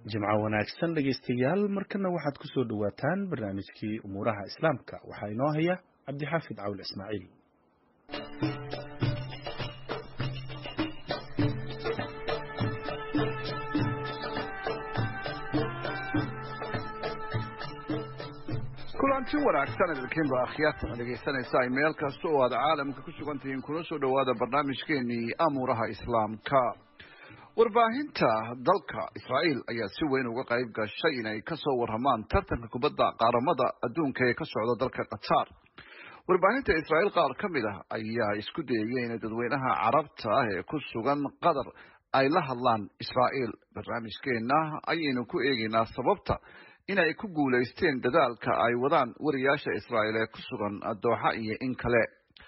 jimco wanaagsan dhegaystayaal markana waxaad ku soo dhowaataan barnaamijkii umuuraha islaamka waxaa inoo haya cabdixaafid cawl ismaaciil kulanti wanaagsan idinkiinba akhyaartana dhegaysanaysa ay meel kasta oo aad caalamka ku sugan tihiin kuna soo dhowaada barnaamijkeenii amuuraha islaamka warbaahinta dalka israa'iil ayaa si weyn uga qayb gashay inay ka soo warramaan tartanka kubadda qaaramada adduunka ee ka socda dalka qatar warbaahinta israa'iil qaar ka mid ah ayaa isku dayaya inay dadweynaha carabta ah ee ku sugan qatar ay la hadlaan israa'iil barnaamijkeenna ayaynu ku eegaynaa sababta inay ku guulaysteen dadaalka ay wadaan wariyaasha israa'iil ee ku sugan dooxa iyo in kale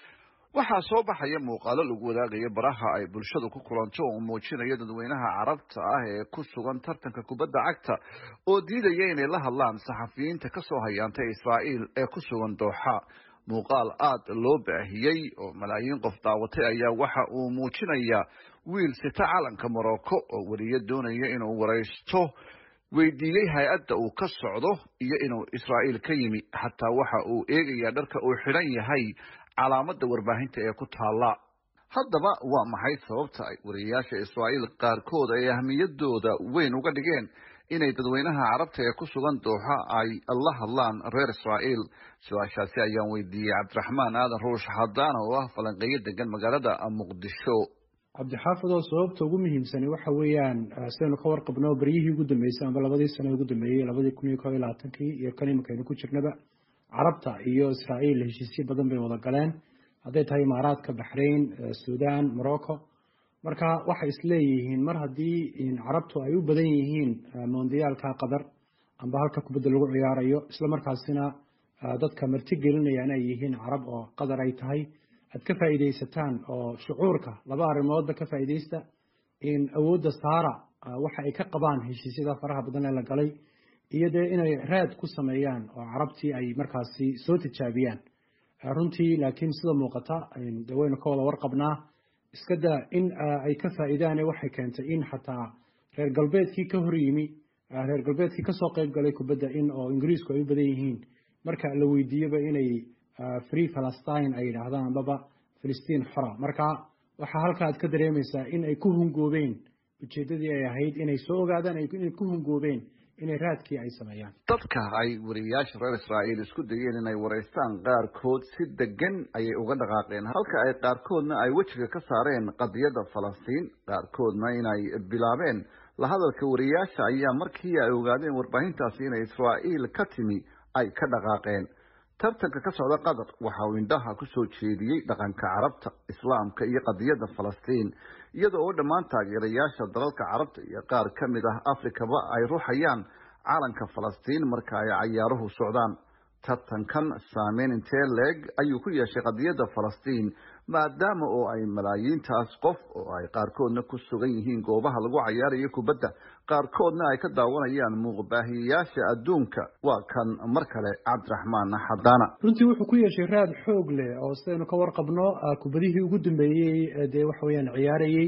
waxaa soo baxaya muuqaalo lagu wadaagaya baraha ay bulshadu ku kulanto oo muujinaya dadweynaha carabta ah ee ku sugan tartanka kubadda cagta oo diidaya inay la hadlaan saxafiyiinta ka soo hayaantay israa'iil ee ku sugan dooxa muuqaal aad loo baahiyey oo malaayiin qof daawatay ayaa waxa uu muujinayaa wiil sita calanka morocco oo weriye doonaya inuu waraysto weydiiyey hay-adda uu ka socdo iyo inuu israa'iil ka yimi xataa waxa uu eegayaa dharka uu xidhan yahay calaamadda warbaahinta ee ku taalla haddaba waa maxay sababta ay wariyayaasha israa'iil qaarkood ay ahmiyadooda weyn uga dhigeen inay dadweynaha carabta ee ku sugan dooxa ay la hadlaan reer israa'iil su-aashaasi ayaan weydiiyey cabdiraxmaan aadan ruush xadaan oo ah falanqeeyo degan magaalada muqdisho cabdixaafid oo sababta ugu muhiimsani waxa weeyaan sidaynu ka warqabno beryihii ugu dambeysay amba labadii sano ugu dambeeyey labadii kun iyo koo iyo labaatankii iyo kan imankaynu ku jirnaba carabta iyo israa'iil heshiisyo badan bay wada galeen hadday tahay imaaraadka baxrain sudan morocco marka waxay isleeyihiin mar haddii carabtu ay u badan yihiin mondiyaalka qatar amba halka kubadda lagu ciyaarayo isla markaasina dadka marti gelinayaan ay yihiin carab oo qatar ay tahay aad ka faa'iidaysataan oo shucuurka laba arrimoodba ka faa'iidaysta in awoodda saara waxa ay ka qabaan heshiisyada faraha badan ee la galay iyo dee inay raad ku sameeyaan oo carabtii ay markaasi soo tijaabiyaan runtii laakiin sida muuqata de waynu ka wada warqabnaa iska daa in ay ka faa'iidaane waxay keentay in xataa reer galbeedkii ka hor yimi reer galbeedkii kasoo qayb galay kubadda in oo ingiriisku ay u badan yihiin marka la weydiiyaba inay free palestine ay yidhaahdaan ambaba filistiin xora marka waxaa halka aad ka dareemaysaa in ay ku hungoobeen ujeeddadii ay ahayd inay soo ogaadaan inay ku hungoobeen inay raadkii ay sameeyaan dadka ay wariyayaasha reer israa'iil isku dayeen inay waraystaan qaarkood si degan ayay uga dhaqaaqeen halka ay qaarkoodna ay wejiga ka saareen qadiyadda falastiin qaarkoodna inay bilaabeen la hadalka wariyayaasha ayaa markii ay ogaadeen warbaahintaasi inay israa'iil ka timi ay ka dhaqaaqeen tartanka ka socda qatar waxa uu indhaha ku soo jeediyey dhaqanka carabta islaamka iyo qadiyadda falastiin iyada oo dhammaan taageerayaasha dalalka carabta iyo qaar ka mid ah afrikaba ay ruuxayaan calanka falastiin marka ay cayaaruhu socdaan tartankan saameyn intee leeg ayuu ku yeeshay qadiyadda falastiin maadaama oo ay malaayiintaas qof oo ay qaarkoodna ku sugan yihiin goobaha lagu cayaarayo kubadda qaarkoodna ay ka daawanayaan muuqbaahiyayaasha adduunka waa kan mar kale cabdiraxmaan xadaana runtii wuxuu ku yeeshay raad xoog leh oo sidaynu ka warqabno kubadihii ugu dambeeyey dee waxa weeyaan ciyaarayey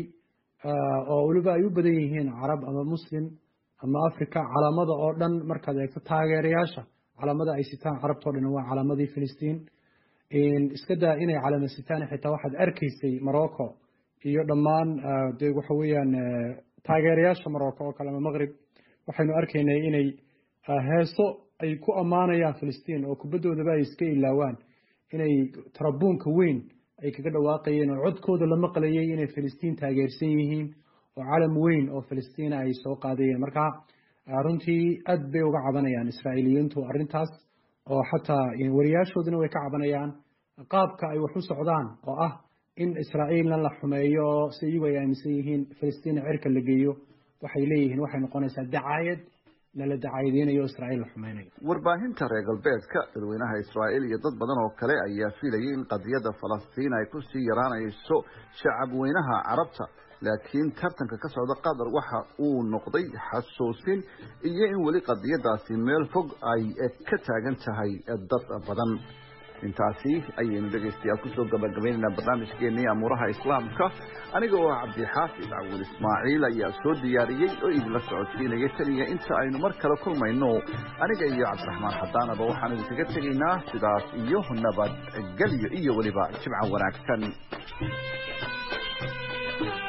oo weliba ay u badan yihiin carab ama muslim ama africa calaamada oo dhan markaad eegto taageerayaasha calaamada ay sitaan carabtao dhan waa calaamadii filistiin iska daa inay calaamad sitaan xitaa waxaad arkaysay morocco iyo dhammaan de waxa weeyaan taageerayaasha morocco oo kale ama maqrib waxaynu arkaynay inay heeso ay ku ammaanayaan filistiin oo kubaddoodaba ay iska ilaawaan inay tarabuunka weyn ay kaga dhawaaqayeen oo codkooda la maqlayay inay filistiin taageersan yihiin oo calam weyn oo filistiina ay soo qaadayeen marka runtii aad bay uga cabanayaan israa'iiliyiintu arrintaas oo xataa wariyaashooduna way ka cabanayaan qaabka ay wax u socdaan oo ah in israa'iilna la xumeeyo si iyagu ay aaminsan yihiin filistiina cirka la geeyo waxay leeyihiin waxay noqonaysaa dacaayad lala dacaayadeynayo israa'iil la xumeynayo warbaahinta reer galbeedka dadweynaha israa'iil iyo dad badan oo kale ayaa filayay in qadiyadda falastiin ay kusii yaraanayso shacab weynaha carabta laakiin tartanka ka socda qatar waxa uu noqday xasuusin iyo in weli qadiyadaasi meel fog ay ka taagan tahay dad badan intaasi ayaynu dhegaystayaal kusoo gabagabaynaynaa barnaamijkeenii amuuraha islaamka aniga oo cabdixaafid cawil ismaaciil ayaa soo diyaariyey oo idinla socodsiinaya taniya inta aynu mar kale kulmayno aniga iyo cabdiraxmaan xadaanaba waxaan idinkaga tegaynaa sidaas iyo nabadgelyo iyo weliba jimco wanaagsan